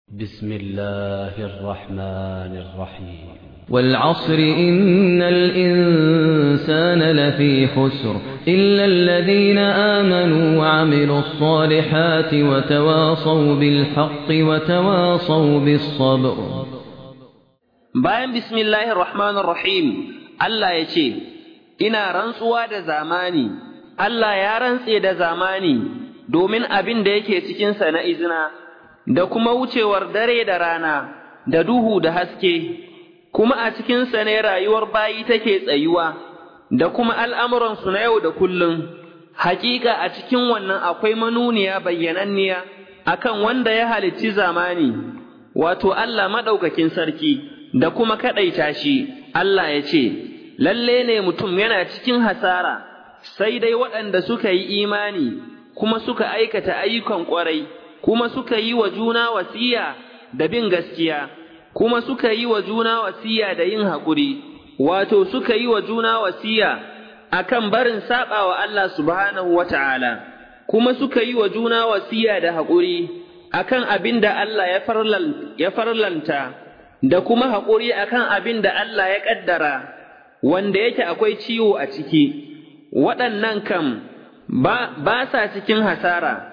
بسم الله الرحمن الرحيم والعصر إن الإنسان لفي خسر إلا الذين آمنوا وعملوا الصالحات وتواصوا بالحق وتواصوا بالصبر bayan bismillahir rahmanir rahim Allah ya ce ina rantsuwa da zamani Allah ya rantse da zamani domin abin da yake cikinsa na izina da kuma wucewar dare da rana da duhu da haske kuma a cikinsa ne rayuwar bayi take tsayuwa da kuma al'amuransu na yau da kullum hakika a cikin wannan akwai manuniya bayyananniya akan wanda ya halicci zamani wato Allah maɗaukakin sarki da kuma kaɗaita shi, Allah ya ce, Lalle ne mutum yana cikin hasara, sai dai waɗanda suka yi imani, kuma suka aikata ayyukan ƙwarai, kuma suka yi wa juna wasiya da bin gaskiya, kuma suka yi wa juna wasiya da yin haƙuri, wato suka yi wa juna wasiya akan barin saɓa wa Allah subhanahu wa ta'ala, kuma suka yi wa juna wasiya da haƙuri akan abin da Allah ya farlanta. da kuma haƙuri akan abin da Allah ya ƙaddara, wanda yake akwai ciwo a ciki, waɗannan kam ba, ba sa cikin hasara,